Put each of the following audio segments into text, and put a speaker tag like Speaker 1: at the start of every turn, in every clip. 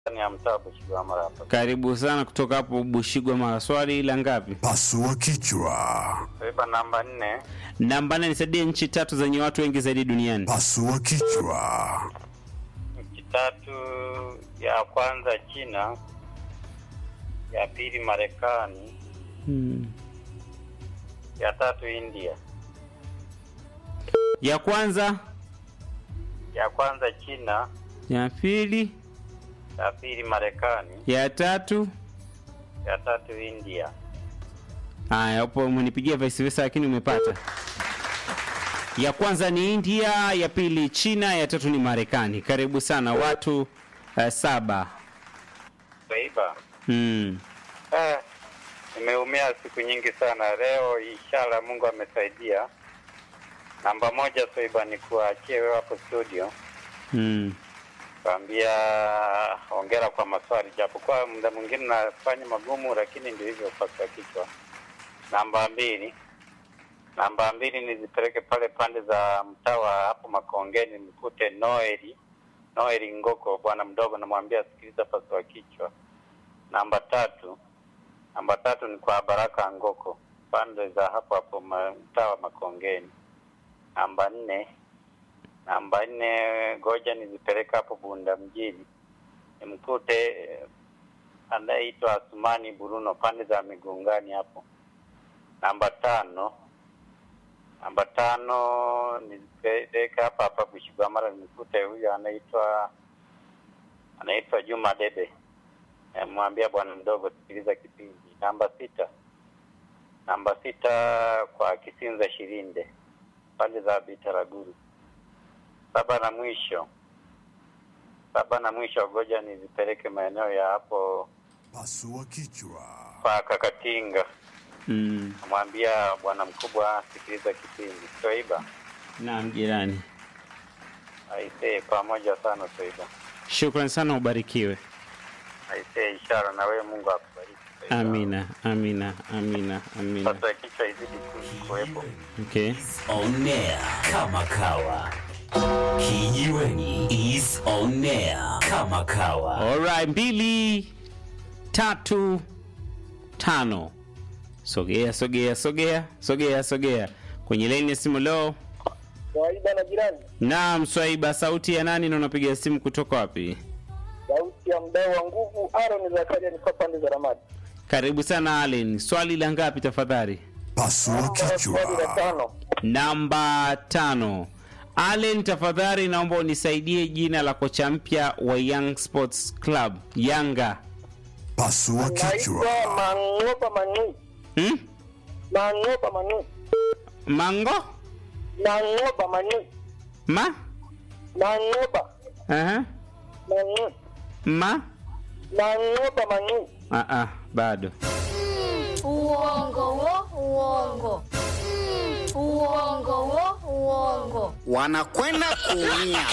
Speaker 1: ya mtaa Bushigwamara hapa.
Speaker 2: Karibu sana kutoka hapo Bushigwa Mara. Swali la ngapi?
Speaker 3: Pasua kichwa.
Speaker 1: Swaiba namba nne,
Speaker 2: Namba nne, nisaidie nchi tatu zenye watu wengi zaidi duniani.
Speaker 3: Pasua kichwa.
Speaker 1: nchi tatu, ya kwanza China, ya pili Marekani,
Speaker 2: Hmm.
Speaker 1: ya tatu India.
Speaker 2: Ya kwanza,
Speaker 1: Ya kwanza China,
Speaker 2: ya pili,
Speaker 1: ya pili Marekani,
Speaker 2: ya tatu.
Speaker 1: ya tatu India.
Speaker 2: Haya, hapo umenipigia vice versa, lakini umepata. Ya kwanza ni India, ya pili China, ya tatu ni Marekani. Karibu sana watu uh, saba.
Speaker 1: Swaiba,
Speaker 2: Hmm.
Speaker 1: eh, nimeumia siku nyingi sana. Leo inshallah Mungu amesaidia. Namba moja Swaiba, ni kuachie wewe hapo studio
Speaker 2: Hmm.
Speaker 1: Kwambia hongera kwa maswali, japokuwa muda mwingine nafanya magumu, lakini ndio hivyo, pasua kichwa. Namba mbili, namba mbili nizipeleke pale pande za mtaa wa hapo Makongeni, mkute Noeli Noeli Ngoko, bwana mdogo, namwambia sikiliza, pasua kichwa. Namba tatu, namba tatu ni kwa Baraka Ngoko, pande za hapo hapo ma- mtaa wa Makongeni. Namba nne namba nne goja nizipeleka hapo Bunda mjini nimkute eh, anayeitwa Asumani Bruno pande za Migungani hapo. Namba tano namba tano nizipeleka hapa hapa Bushigwamara nimkute huyo anaitwa anaitwa Juma Dede, mwambia bwana mdogo, sikiliza kipindi. Namba sita namba sita kwa Kisinza Shirinde pande za Bitaraguru saba na mwisho saba na mwisho goja nizipeleke maeneo ya hapo
Speaker 3: Pasua kichwa.
Speaker 1: pa Kakatinga,
Speaker 2: Hmm.
Speaker 1: namwambia bwana mkubwa, sikiliza kipindi. Swaiba
Speaker 2: Naam, jirani.
Speaker 1: aisee, pamoja sana Swaiba,
Speaker 2: Shukran sana, ubarikiwe.
Speaker 1: aisee, ishara na wewe, Mungu akubariki. Swaiba.
Speaker 2: Amina, amina, amina, amina.
Speaker 1: Sasa kichwa izidi ku- kuwepo.
Speaker 2: Okay.
Speaker 4: on air kama kawa kijiweni is on air kama kawa
Speaker 2: Alright, mbili tatu tano. Sogea, sogea, sogea, sogea, sogea kwenye laini ya simu leo.
Speaker 5: Kawaida na jirani,
Speaker 2: Naam, Swaiba, sauti ya nani na unapiga simu kutoka wapi?
Speaker 5: sauti ya mdau wa nguvu Aaron Zakaria, niko pande za Ramadi.
Speaker 2: Karibu sana Allen. Swali la ngapi tafadhali?
Speaker 3: Pasua
Speaker 5: Swali la
Speaker 3: kichwa.
Speaker 5: tano,
Speaker 2: Namba tano. Allen, tafadhali naomba unisaidie jina la kocha mpya wa Young Sports Club Yanga.
Speaker 3: Pasua
Speaker 5: naitwa
Speaker 3: kichwa.
Speaker 5: Mangopa Manui,
Speaker 2: Hmm?
Speaker 5: Mangopa Manui,
Speaker 2: Mango?
Speaker 5: Mangopa Manui,
Speaker 2: Ma?
Speaker 5: Mangopa
Speaker 2: Aha.
Speaker 5: Manui,
Speaker 2: Ma?
Speaker 5: Mangopa Manui.
Speaker 2: Ah ah, bado.
Speaker 6: Uongo wo, uongo. Uongo wo, uongo.
Speaker 7: wanakwenda kuumia.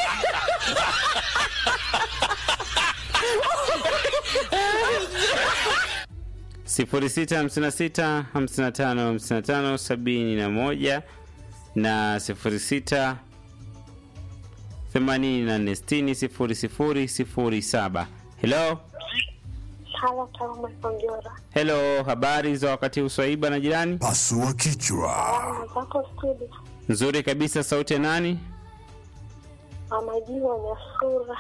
Speaker 2: sifuri sita hamsini na sita hamsini na tano hamsini na tano sabini na moja na sifuri sita themanini na nne sitini sifuri sifuri sifuri saba. Hello,
Speaker 8: Halo, Taume Kongera.
Speaker 2: hello, habari za wakati huu Swaiba na jirani?
Speaker 3: Pasua kichwa.
Speaker 8: Alama zako studio.
Speaker 2: Nzuri kabisa. Sauti ya nani?
Speaker 8: Amajiwa Nyasura.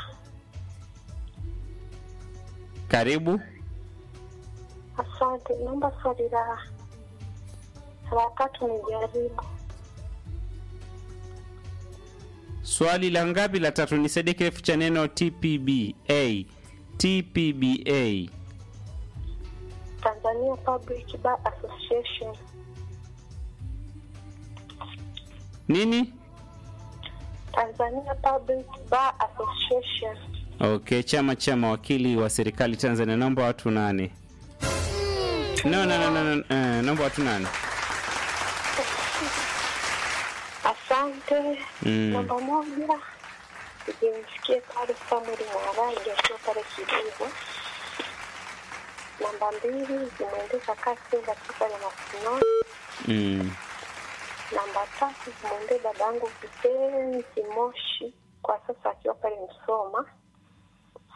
Speaker 2: Karibu.
Speaker 8: Asante. Naomba swali la la tatu nijaribu.
Speaker 2: Swali la ngapi? La tatu. Nisaidie kirefu cha neno TPBA. TPBA.
Speaker 8: Tanzania Public Bar Association.
Speaker 2: Nini?
Speaker 8: Tanzania Public Bar Association.
Speaker 2: Okay, chama cha mawakili wa serikali Tanzania. Naomba watu nane. No, no, no, no, no. Uh, naomba watu nane.
Speaker 8: Asante.
Speaker 2: Mm.
Speaker 8: Namba moja ijimsikie pale Samuel Mwaraji akiwa pale Kidigo. Namba mbili zimwendesha kasi akiwa pale Masinoni.
Speaker 2: Mm.
Speaker 8: Namba tatu zimwendee dada yangu kipenzi Moshi, kwa sasa akiwa pale Msoma.